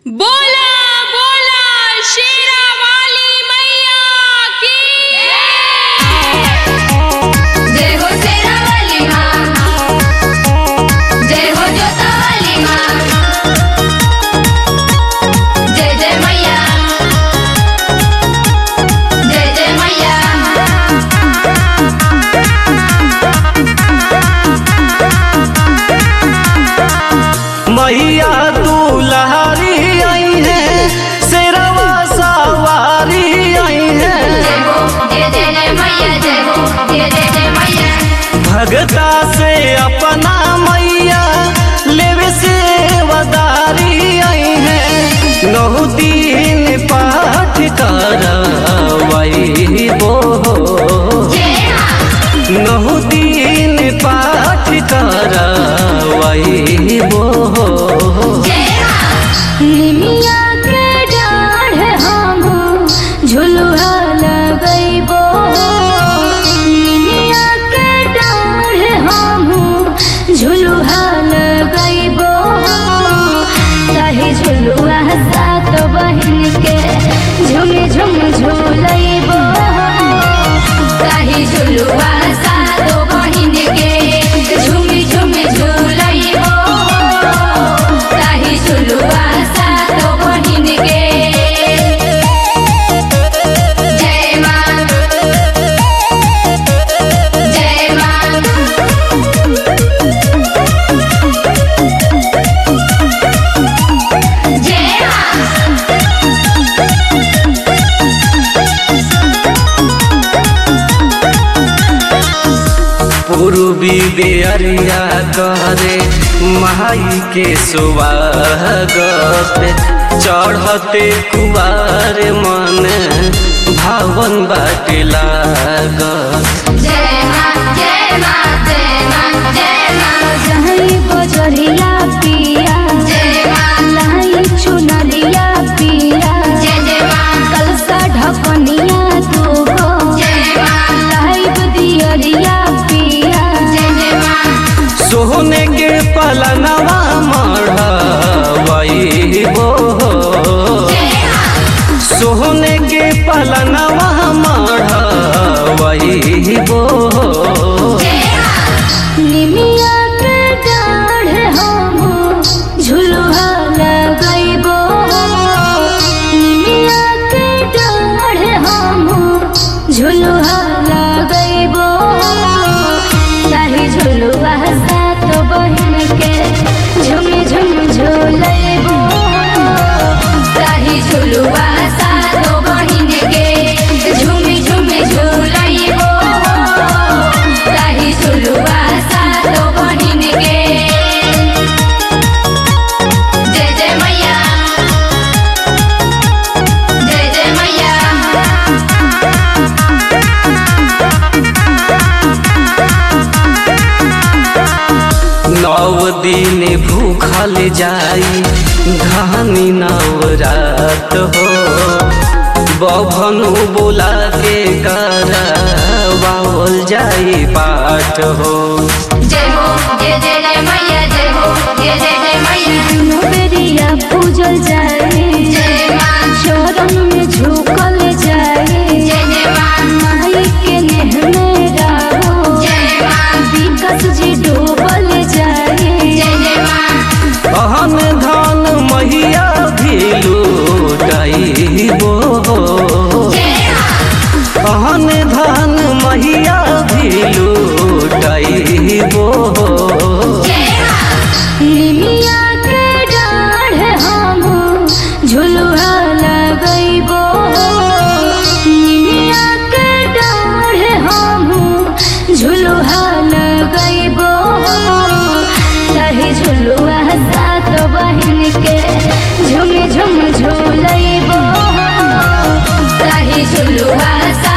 बोला बोला शेरा वाली मैया की जय हो शेरा वाली माँ जय हो जोता वाली माँ जय जय मैया जय जय मैया मैया दुलहरी आई है शेरवा सवारी आई है जय हो जय जय जय मैया जय हो जय जय जय मैया भगता से अपना मैया लेवे से वदारी आई है नौ दिन पाठ कर वही बो जय माँ नौ दिन पाठ कर वही बो जय माँ निमिया के डाढ़ हम झुलुआ लगैबो निमिया के डाढ़ हम झुलुआ लगैबो ताही झुलुआ सात बहिन के झुम झुम झुलैबो ताही झुलुआ सातो बहिन के झुमी झुमी झुलैबो ताही झुलुआ सातो बहिन के जय माँ जय माँ जय माँ पूर्वी बेअरिया करे माई के स्वागत चढ़ते कुवार मन भावन बाटे लागत जय माँ जय माँ जय माँ जय माँ जहई बजरिया पिया जय माँ लाई चुनरिया पिया जय जय माँ कलसा ढकनिया दूगो जय माँ लाइब दियरिया पिया जय जय माँ सोने के पलनवा मढ़वई बो जय माँ सोने के पलनवा मढ़वई बो जय माँ निमिया के डाढ़ हम झुलुआ लगैबो निमिया के डाढ़ हम झुलुआ लगैबो ताही झुलुआ सात बहिन के झुम झुम झुलैबो ताही झुलुआ सातो बहिन के झुमी झुमी झुलैबो ताही झुलुआ सातो बहिन के जय जय मैया जय जय मैया नौ दिन भूखल जाई घानी नवरात हो बभनु बोला के करावल जाई पाठ हो जय हो जय जय जय मैया जय हो जय जय जय मैया दुनो बेरिया पूजल जाए जय माँ चरण में झुकल जाए जय जय माँ माई के नेह में रहो जय माँ विकस जी डूबल जाए जय जय माँ अहन धन महिया भी लूटाइबो जय माँ अहन धन महिया भी लूटाइबो जय माँ निमिया के डाढ़ हम झुलुआ लगैबो निमिया के डाढ़ हम झुलुआ लगैबो ताही झुलुआ सात बहिन के झुम झुम झुलैबो ताही झुलुआ सा